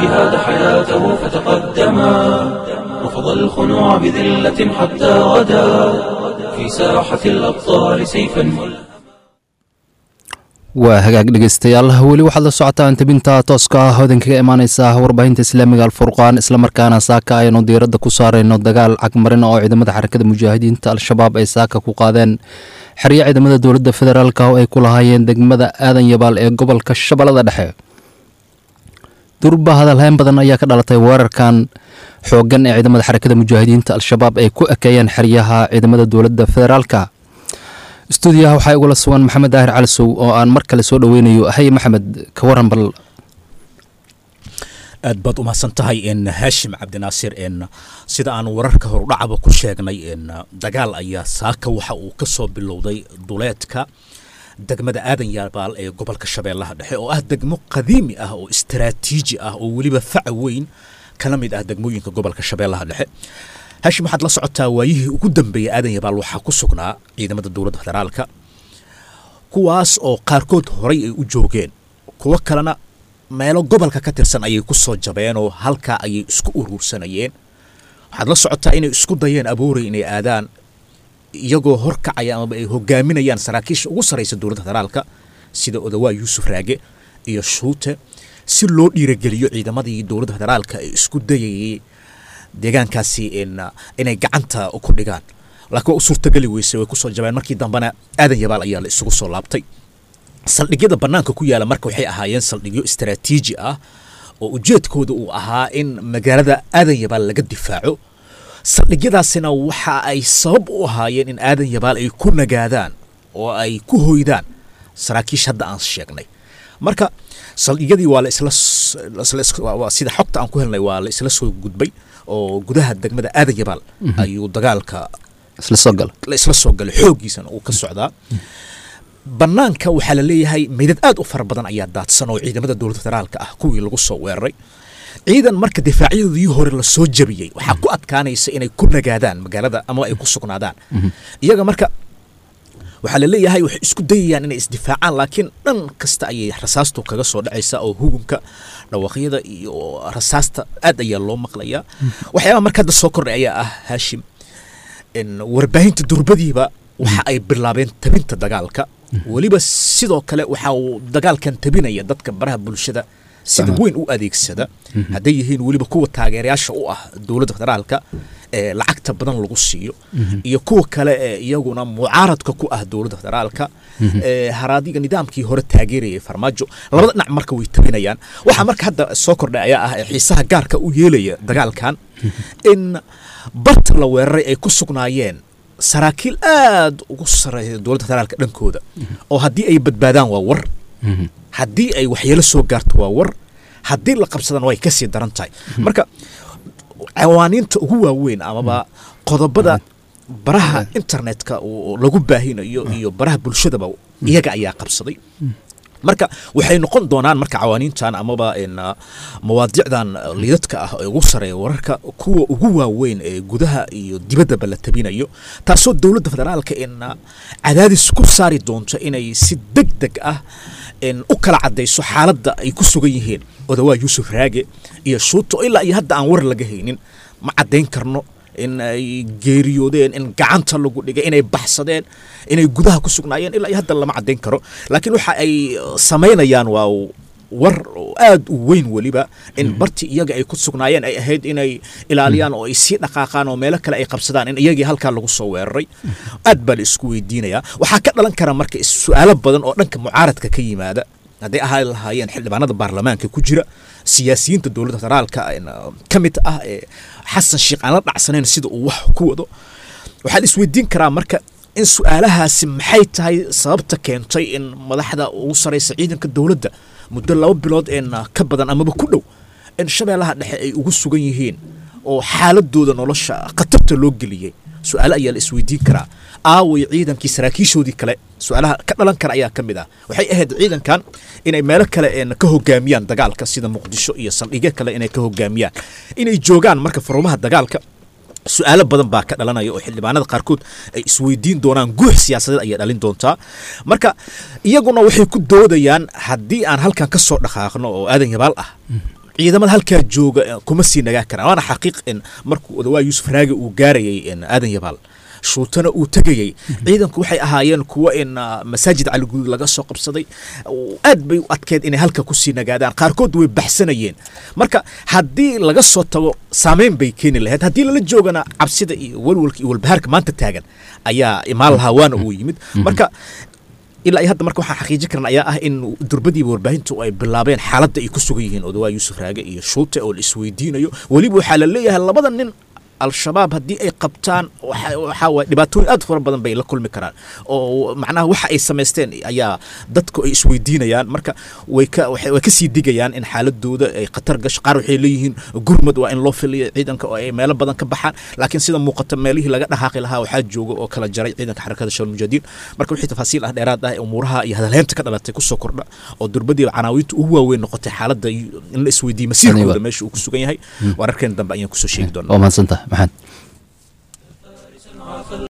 الجهاد حياته فتقدما رفض الخنوع بذلة حتى غدا في ساحة الأبطال سيفا waa hagaag dhegeystayaal weli waxaad la socotaan tabinta tooska ah oo idinkaga imaaneysa warbaahinta islaamiga alfurqaan islamarkaana saaka aynu diiradda ku saarayno dagaal cagmarin oo ciidamada xarakada mujaahidiinta al-shabaab ay saaka ku qaadeen xeryo ciidamada dowladda federaalk oo ay ku lahaayeen degmada aadan yabaal ee gobolka shabeellada dhexe durba hadalhayn badan ayaa ka dhalatay weerarkan xooggan ee ciidamada xarakada mujaahidiinta al-shabaab ay ku ekeeyeen xeryaha ciidamada dowladda federaalka stuudiyaha waxaa igula sugan maxamed daahir calisow oo aan mar kale soo dhoweynayo haye maxamed ka waran bal aad baad umahadsan tahay n haashim cabdinaasir n sida aan wararka horudhacaba ku sheegnay n dagaal ayaa saaka waxa uu ka soo bilowday duleedka degmada aadan yabaal ee gobolka shabeellaha dhexe oo ah degmo qadiimi ah oo istaraatiiji ah oo weliba faca weyn kala mid ah degmooyinka gobolka shabeellaha dhexe hashim waxaad la socotaa waayihii ugu dambeeyey aadan yabaal waxaa ku sugnaa ciidamada dowladda federaalka kuwaas oo qaarkood horay ay u joogeen kuwo kalena meelo gobolka ka tirsan ayay ku soo jabeen oo halkaa ayay isku uruursanayeen waxaad la socotaa inay isku dayeen abuuray inay aadaan iyagoo horkacaya amaba ay hogaaminayaan saraakiisha ugu sarraysa dowladda federaalka sida odawaa yuusuf raage iyo shuute si loo dhiirageliyo ciidamadii dowladda federaalka ee isku dayayay deegaankaasi inay gacanta ku dhigaan laakiin waa u suurtageli weysay way kusoo jabeen markii dambena aadan yabaal ayaa la isugu soo laabtay saldhigyada bannaanka ku yaala marka waxay ahaayeen saldhigyo istaraatiiji ah oo ujeedkooda uu ahaa in magaalada aadan yabaal laga difaaco saldhigyadaasina waxa ay sabab u ahaayeen in aadan yabaal ay ku nagaadaan oo ay ku hoydaan saraakiish hadda aan sheegnay marka saldhigyadii waa la isla sida xogta aan ku helnay waa la isla soo gudbay oo gudaha degmada aadan yabaal ayuu dagaalka isla soo gala la isla soo galay xooggiisana uu ka socdaa bannaanka waxaa la leeyahay meydad aad u fara badan ayaa daadsan oo ciidamada dowladda federaalka ah kuwii lagu soo weeraray ciidan marka difaacyadii hore la soo jabiyey waxaa ku adkaanaysa inay ku nagaadaan magaalada ama ay ku sugnaadaan iyaga marka waxaa la leeyahay waxay isku dayayaan inay isdifaacaan laakiin dhan kasta ayay rasaastu kaga soo dhacaysa oo hugunka dhawaaqyada iyo rasaasta aad ayaa loo maqlayaa waxyaabaha marka hadda soo kordhay ayaa ah haashim warbaahinta durbadiiba waxa ay bilaabeen tabinta dagaalka weliba sidoo kale waxa uu dagaalkan tabinaya dadka baraha bulshada sida weyn u adeegsada hadday yihiin weliba kuwa taageerayaasha u ah dowladda federaalka ee lacagta badan lagu siiyo iyo kuwa kale ee iyaguna mucaaradka ku ah dowladda federaalka ee haraadiga nidaamkii hore taageerayay farmaajo labada dhinac marka way tabinayaan waxaa marka hadda soo kordhay ayaa ah ee xiisaha gaarka u yeelaya dagaalkan in barta la weeraray ay ku sugnaayeen saraakiil aad ugu sarreeya dowladda federaalka dhankooda oo haddii ay badbaadaan waa war haddii ay waxyeelo soo gaarto waa war haddii la qabsadana way kasii daran tahay marka cawaaniinta ugu waaweyn amaba qodobada baraha internetka lagu baahinayo iyo baraha bulshadaba iyaga ayaa qabsaday marka waxay noqon doonaan marka cawaaniintan amaba mawaadicdan liidadka ah ee ugu sareeya wararka kuwa ugu waaweyn ee gudaha iyo dibaddaba la tabinayo taasoo dowladda federaalka in cadaadis ku saari doonto inay si deg deg ah u kala cadayso xaaladda ay ku sugan yihiin odawaa yuusuf raage iyo shuuto ilaa iyo hadda aan war laga haynin ma caddayn karno in ay geeriyoodeen in gacanta lagu dhigay inay baxsadeen inay gudaha ku sugnaayeen ilaa iyo hadda lama caddayn karo laakiin waxa ay samaynayaan waa war aad u weyn weliba in bartii iyaga ay ku sugnaayeen ay ahayd inay ilaaliyaan oo ay sii dhaqaaqaan oo meelo kale ay qabsadaan in iyagii halkaa lagu soo weeraray aad baa la isku weydiinayaa waxaa ka dhalan kara marka su-aalo badan oo dhanka mucaaradka ka yimaada hadday ahaa lahaayeen xildhibaanada baarlamaanka ku jira siyaasiyiinta dowladda federaalka ka mid ah ee xasan sheekh aan la dhacsanayn sida uu wax ku wado waxaa la isweydiin karaa marka in su-aalahaasi maxay tahay sababta keentay in madaxda ugu saraysa ciidanka dowladda muddo laba bilood een ka badan amaba ku dhow in shabeellaha dhexe ay ugu sugan yihiin oo xaaladooda nolosha khatarta loo geliyey su-aale ayaa la isweydiin karaa aaway ciidankii saraakiishoodii kale su-aalaha ka dhalan kara ayaa ka mid ah waxay ahayd ciidankan inay meelo kale ka hogaamiyaan dagaalka sida muqdisho iyo saldhigyo kale inay ka hogaamiyaan inay joogaan marka farumaha dagaalka su-aalo badan baa ka dhalanaya oo xildhibaanada qaarkood ay isweydiin doonaan guux siyaasadeed ayay dhalin doontaa marka iyaguna waxay ku doodayaan haddii aan halkan ka soo dhaqaaqno oo aadan yabaal ah ciidamada halkaa jooga eh, kuma sii nagaa karaan waana xaqiiq in markuu odawaa yuusuf raagi uu gaarayay in aadan yabaal shuutana uu tegayey ciidanku waxay ahaayeen kuwo in ah, masaajid caliguud laga soo qabsaday oo aad bay u adkeed inay halka kusii nagaadaan qaarkood way baxsanayeen marka haddii laga soo tago saameyn bay keeni lahayd haddii lala joogana cabsida iyo walwalka iyo walbahaarka maanta taagan ayaa imaan lahaa waana uu yimid marka ilaa iyo hadda marka waxaan xaqiijin karna ayaa ah in durbadiiba warbaahintu ay bilaabeen xaaladda ay ku sugan yihiin odawaa yuusuf raage iyo shuute oo la isweydiinayo weliba waxaa la leeyahay labada nin al-shabaab haddii ay qabtaan waxa waxaa waay dhibaatooyin aad u fara badan bay la kulmi karaan oo macnaha waxa ay samaysteen ayaa dadku ay isweydiinayaan marka way ka waxay way ka sii digayaan in xaaladooda ay khatar gasho qaar waxay leeyihiin gurmad waa in loo filiyo ciidanka oo ay meelo badan ka baxaan laakiin sida muuqata meelihii laga dhaqaaqi lahaa waxaa jooga oo kala jaray ciidanka xarakada shawal mujaahidiin marka wixii tafaasiil ah dheeraad ah ee umuuraha iyo hadalheynta ka dhalatay kusoo kordha oo durbadiiba canaawiinta ugu waaweyn noqotay xaaladda in la isweydiiyo masiirkooda meesha uu ku sugan yahay wararkeen dambe ayaan kusoo sheegi doonaa waa mahadsantahay maxamed